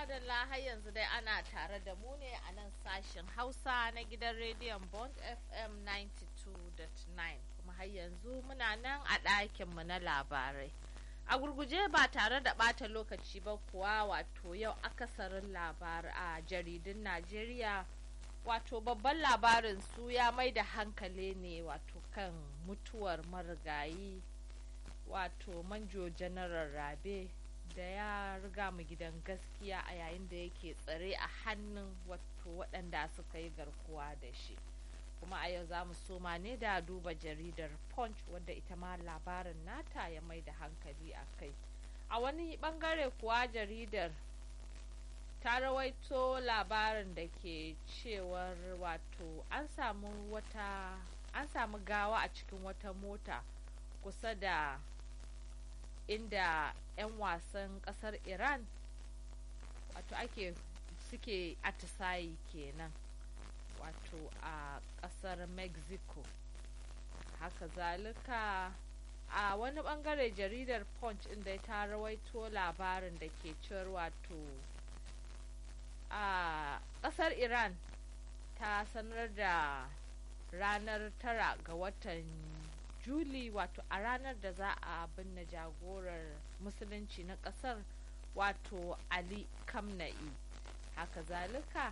madalla har yanzu dai ana tare da mu ne a nan sashen Hausa na gidan rediyon Bond FM 92.9 kuma har yanzu muna nan a ɗakinmu na labarai. A gurguje ba tare da ɓata lokaci ba kuwa wato yau akasarin labar a jaridun Najeriya wato babban labarin su ya mai da hankali ne wato kan mutuwar marigayi wato manjo janaral rabe da ya riga mu gidan gaskiya a yayin da yake tsare a hannun wato waɗanda suka yi garkuwa da shi kuma a yau za mu soma ne da duba jaridar punch wadda ita ma labarin nata ya mai da hankali a kai a wani bangare kuwa jaridar ta rawaito labarin da ke cewar wato an samu wata an samu gawa a cikin wata mota kusa da inda 'yan wasan kasar iran wato ake suke atisayi kenan wato a kasar mexico haka zalika a wani bangare jaridar punch inda ta rawaito labarin da ke cewar wato a kasar iran ta sanar da ranar tara ga watan juli wato a ranar da za a binne jagorar musulunci na kasar wato ali kamna'i haka zalika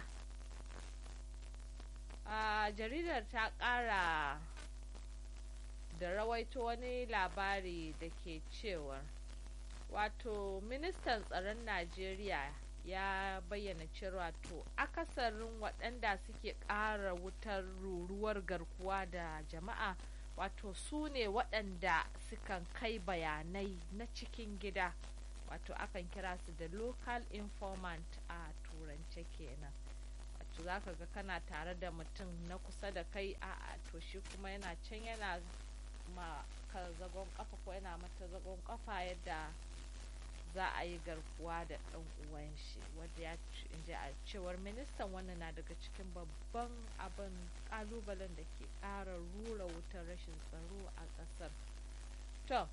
a jaridar ta kara da rawaito wani labari da ke cewar wato ministan tsaron najeriya ya bayyana cewa to akasarin waɗanda suke ƙara wutar ruruwar garkuwa da jama'a wato su ne waɗanda sukan kai bayanai na cikin gida wato akan kira su da local informant a turance kenan wato za ka ga kana tare da mutum na kusa da kai a to shi kuma yana can yana ma ka zagon kafa ko yana mata zagon kafa yadda za a yi garkuwa da ɗan uwan shi wanda ya ji a cewar ministan wannan na daga cikin babban abin ƙalubalen da ke ƙara rura wutar rashin tsaro a ƙasar to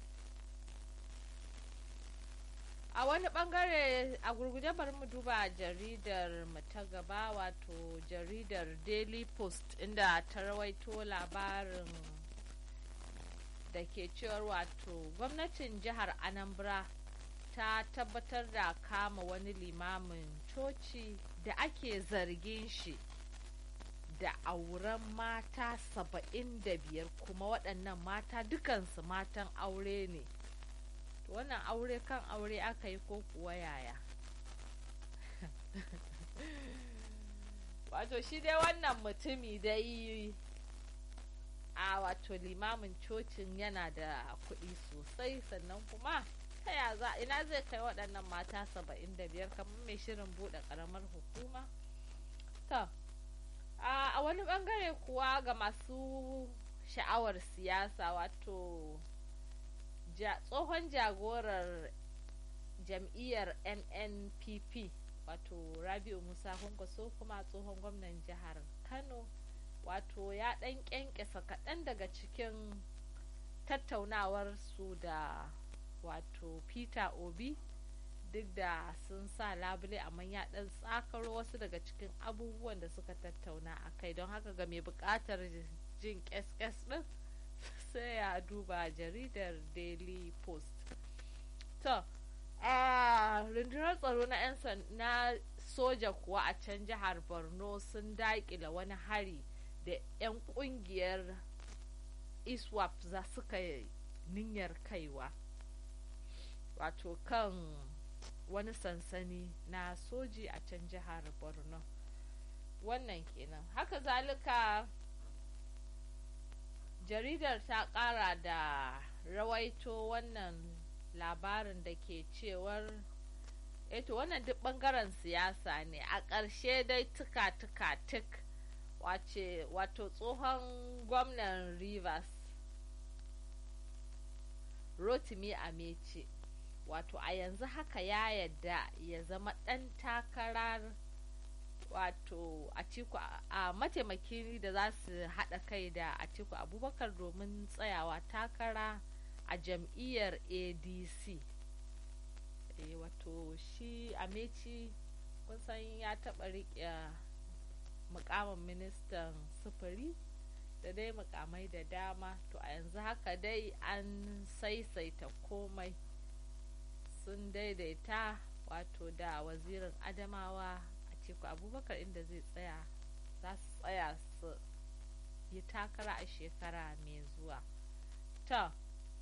a wani bangare a gurguje bari mu duba jaridar mu ta gaba wato jaridar daily post inda ta rawaito labarin da ke cewar wato gwamnatin jihar anambra ta tabbatar da kama wani limamin coci da ake zargin shi da auren mata saba'in da biyar kuma waɗannan mata dukansu matan aure ne wannan aure kan aure aka yi ko kuwa yaya wato shi dai wannan mutumi dai a wato limamin cocin yana da kuɗi sosai sannan kuma ta ya za ina zai kai waɗannan mata saba'in da biyar kamar mai shirin buɗe ƙaramar hukuma to a wani ɓangare kuwa ga masu sha'awar siyasa wato tsohon jagorar jam'iyyar nnpp wato rabiu musa kwankwaso kuma tsohon gwamnan jihar kano wato ya ɗan ƙyanƙyasa kaɗan daga cikin tattaunawar su da wato peter obi duk da sun sa labule amma ya ɗan tsakaro wasu daga cikin abubuwan da suka tattauna a kai don haka ga mai buƙatar jin ƙes-ƙes ɗin sai ya duba jaridar daily post to a rundunar tsaro na 'yan na soja kuwa a can jihar borno sun daƙila wani hari da 'yan ƙungiyar iswap za suka niyyar kaiwa wato kan wani sansani na soji a can jihar borno wannan kenan haka zalika jaridar ta kara da rawaito wannan labarin da ke cewar eto wannan duk bangaren siyasa ne a ƙarshe dai tuka-tuka tuk wace wato tsohon gwamnan rivers rotimi amece wato a yanzu haka ya yadda ya zama ɗan takarar wato atiku a mataimaki da za su haɗa kai da atiku abubakar domin tsayawa takara a jam'iyyar adc e, wato shi ameci kun san ya taɓa riƙe mukamin ministan sufuri da dai mukamai da dama to a yanzu haka dai an saisaita komai sun daidaita wato da wazirin adamawa a ciku abubakar inda zai tsaya za su tsaya su yi takara a shekara mai zuwa ta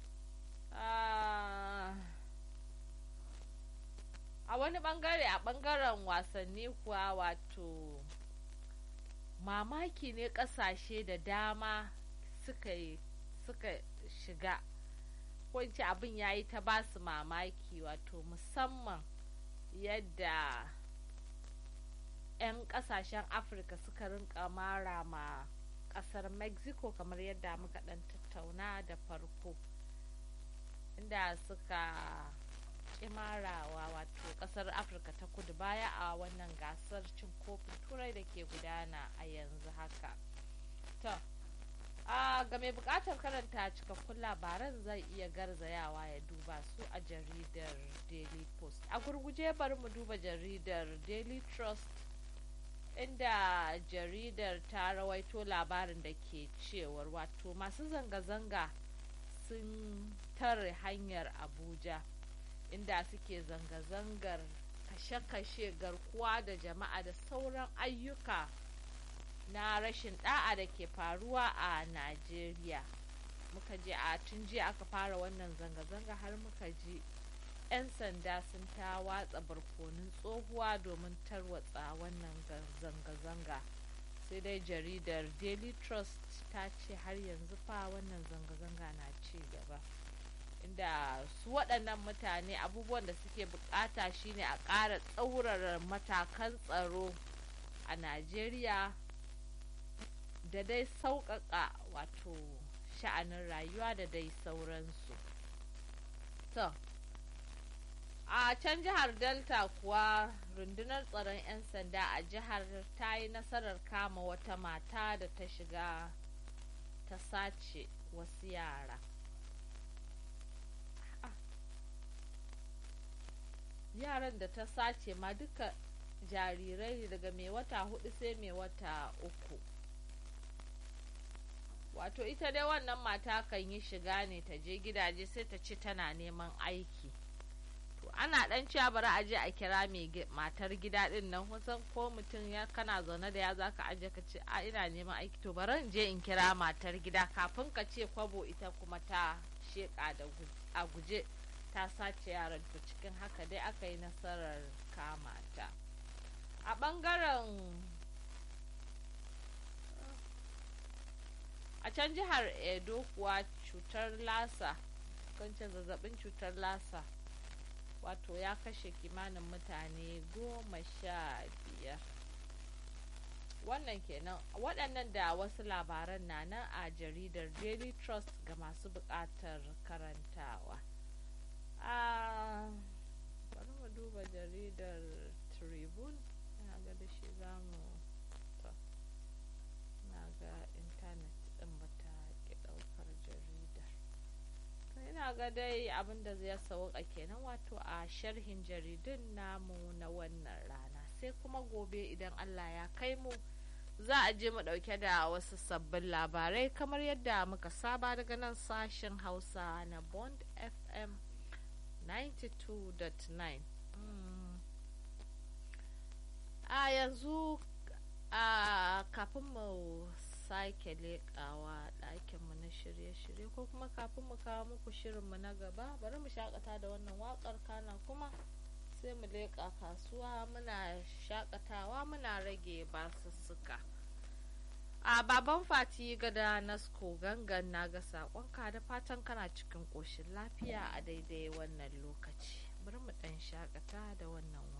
a wani bangare a bangaren wasanni kuwa wato mamaki ne kasashe da dama suka suka shiga ko ce abin ya yi ta basu mamaki wato musamman yadda 'yan kasashen afirka suka rinka mara ma kasar mexico kamar yadda muka dan tattauna da farko inda suka kimarawa wato kasar afirka ta kudu baya a wannan gasar cin kofin turai da ke gudana a yanzu haka to a ga mai bukatar karanta cikakkun labaran zai iya garzayawa ya duba su a jaridar daily post a gurguje bari mu duba jaridar daily trust inda jaridar ta rawaito labarin da ke cewar wato masu zanga-zanga sun tare hanyar abuja inda suke zanga-zangar kashe-kashe garkuwa da jama'a da sauran ayyuka na rashin da'a da ke faruwa a najeriya muka je a tun jiya aka fara wannan zanga-zanga har muka ji 'yan sanda sun ta watsa barkonin tsohuwa domin tarwatsa wannan zanga-zanga sai dai jaridar daily trust ta ce har yanzu fa wannan zanga-zanga na ci gaba inda su waɗannan mutane abubuwan da suke bukata shine a ƙara tsaurara matakan tsaro a najeriya da dai sauƙaƙa wato sha'anin rayuwa da dai sauransu to a can jihar delta kuwa rundunar tsaron 'yan sanda a jihar ta yi nasarar kama wata mata da ta shiga ta sace wasu yara yaran da ta sace ma duka jarirai daga mai wata hudu sai mai wata uku wato ita dai wannan mata kan yi shiga ne ta je gidaje sai ta ce tana neman aiki to ana dan cewa bari a je a kira mai matar gida din nan kusan ko mutum ya kana zaune da ya zaka aje ka ce a ina neman aiki to bari in je in kira matar gida kafin ka ce kwabo ita kuma ta sheka da a guje ta sace yaran to cikin haka dai aka yi nasarar kama ta a bangaren a can jihar edo kuwa cutar lasa kancin zazzabin cutar lasa wato ya kashe kimanin mutane goma sha biyar wannan kenan waɗannan da wasu labaran na nan a jaridar daily trust ga masu buƙatar karantawa a bari mu duba jaridar tribune ina ga da shi za mu na ga intanet ɗin bata ki ɗaukar jaridar ina ga dai abin da zai sauka kenan wato a sharhin jaridun namu na wannan rana sai kuma gobe idan allah ya kai mu za a je mu dauke da wasu sabbin labarai kamar yadda muka saba daga nan sashen hausa na bond fm 92.9 a yanzu a kafin mu sake leƙawa ɗakinmu na shirye-shirye ko kuma kafin mu kawo muku shirinmu na gaba bari mu shakata da wannan waƙar kana kuma sai mu leƙa kasuwa muna shakatawa muna rage basussuka a baban fati gada nasko gangan na ga saƙonka da fatan kana cikin ƙoshin lafiya a daidai wannan lokaci bari mu ɗan shakata da wannan